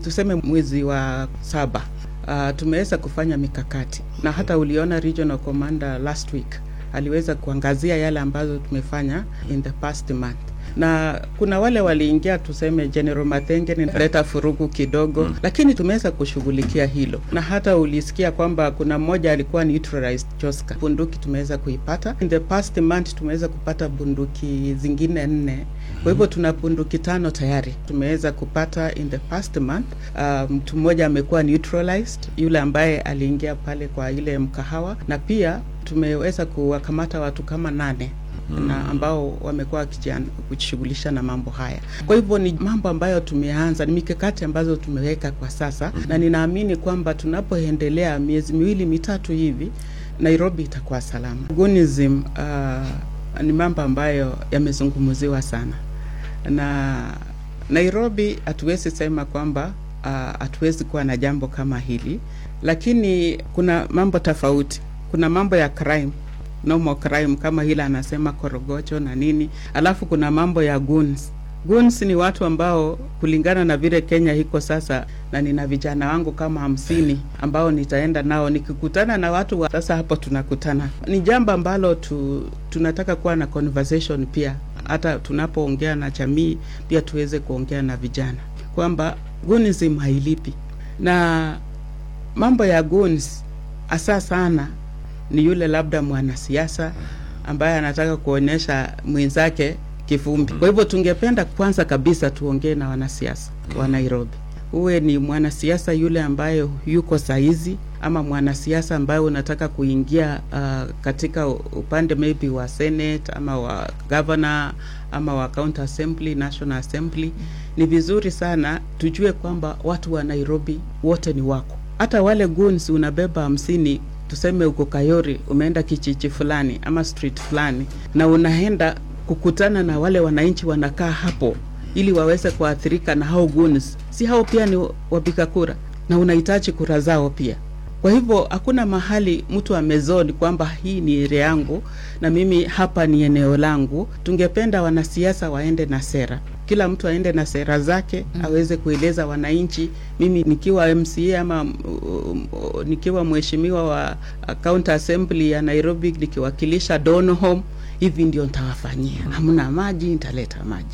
tuseme mwezi wa saba uh, tumeweza kufanya mikakati na hata uliona regional commander last week aliweza kuangazia yale ambazo tumefanya in the past month na kuna wale waliingia tuseme General Mathenge leta furugu kidogo mm. lakini tumeweza kushughulikia hilo, na hata ulisikia kwamba kuna mmoja alikuwa neutralized Joska. Bunduki tumeweza kuipata in the past month, tumeweza kupata bunduki zingine nne kwa hivyo tuna bunduki tano tayari tumeweza kupata in the past month. Uh, mtu mmoja amekuwa neutralized, yule ambaye aliingia pale kwa ile mkahawa, na pia tumeweza kuwakamata watu kama nane mm. na ambao wamekuwa wakijishughulisha na mambo haya. Kwa hivyo ni mambo ambayo tumeanza, ni mikakati ambazo tumeweka kwa sasa mm. na ninaamini kwamba tunapoendelea miezi miwili mitatu hivi Nairobi itakuwa salama. Gunism uh, ni mambo ambayo yamezungumziwa sana na Nairobi hatuwezi sema kwamba hatuwezi uh, kuwa na jambo kama hili, lakini kuna mambo tofauti. Kuna mambo ya crime, normal crime kama hile anasema korogocho na nini, alafu kuna mambo ya goons. Goons ni watu ambao kulingana na vile Kenya iko sasa, na nina vijana wangu kama hamsini ambao nitaenda nao nikikutana na watu wa sasa, hapo tunakutana. Ni jambo ambalo tu, tunataka kuwa na conversation pia hata tunapoongea na jamii pia tuweze kuongea na vijana kwamba goonism hailipi, na mambo ya goons hasa sana ni yule labda mwanasiasa ambaye anataka kuonyesha mwenzake kivumbi. Kwa hivyo tungependa kwanza kabisa tuongee na wanasiasa wa Nairobi, uwe ni mwanasiasa yule ambaye yuko saizi ama mwanasiasa ambaye unataka kuingia uh, katika upande maybe wa Senate ama wa governor ama wa county assembly, national assembly, ni vizuri sana tujue kwamba watu wa Nairobi wote ni wako. Hata wale goons unabeba hamsini, tuseme uko Kayori, umeenda kijiji fulani ama street fulani, na unaenda kukutana na wale wananchi wanakaa hapo ili waweze kuathirika na hao goons, si hao pia ni wapiga kura na unahitaji kura zao pia. Kwa hivyo hakuna mahali mtu amezoni kwamba hii ni area yangu na mimi hapa ni eneo langu. Tungependa wanasiasa waende na sera, kila mtu aende na sera zake mm. aweze kueleza wananchi, mimi nikiwa MCA ama um, um, nikiwa mheshimiwa wa county assembly ya Nairobi nikiwakilisha Donholm, hivi ndio nitawafanyia. Hamna maji, nitaleta maji.